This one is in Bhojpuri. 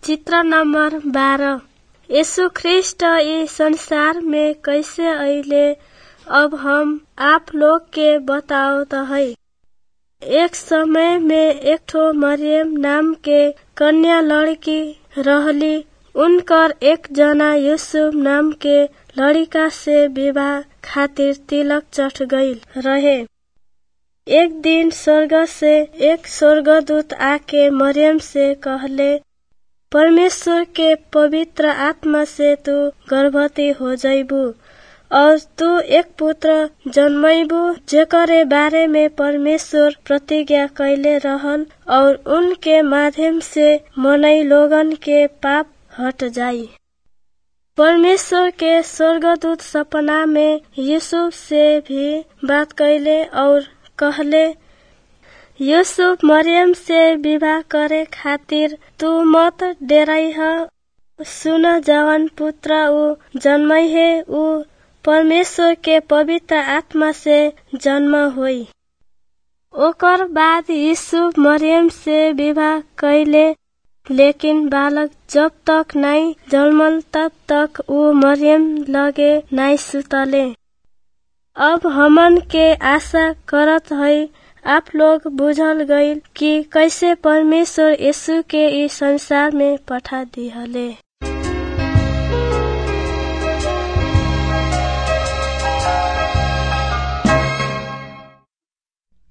चित्र नंबर बारह यीशु ख्रिस्ट ई संसार में कैसे अइले अब हम आप लोग के बतावत है एक समय में एक ठो मरियम नाम के कन्या लड़की रहली उनकर एक जना यूसुफ नाम के लड़का से विवाह खातिर तिलक चढ़ गईल रहे एक दिन स्वर्ग से एक स्वर्गदूत आके मरियम से कहले परमेश्वर के पवित्र आत्मा से तू गर्भवती हो जाइबू और तू एक पुत्र जन्मैबू जेकरे बारे में परमेश्वर प्रतिज्ञा कैले रहल और उनके माध्यम से मनई लोगन के पाप हट जाई परमेश्वर के स्वर्गदूत सपना में यूसुफ से भी बात कैले और कहले यूसुफ मरियम से विवाह करे खातिर तू मत डेराई ह सुन जवन पुत्र ऊ जन्मै है ऊ परमेश्वर के पवित्र आत्मा से जन्म होई ओकर बाद यूसुफ मरियम से विवाह कैले लेकिन बालक जब तक नाई जन्मल तब तक ऊ मरियम लगे नाई सुतले अब हमन के आशा करत है आप लोग बुझल गईल कि कैसे परमेश्वर यीशु के इस संसार में पठा दिहले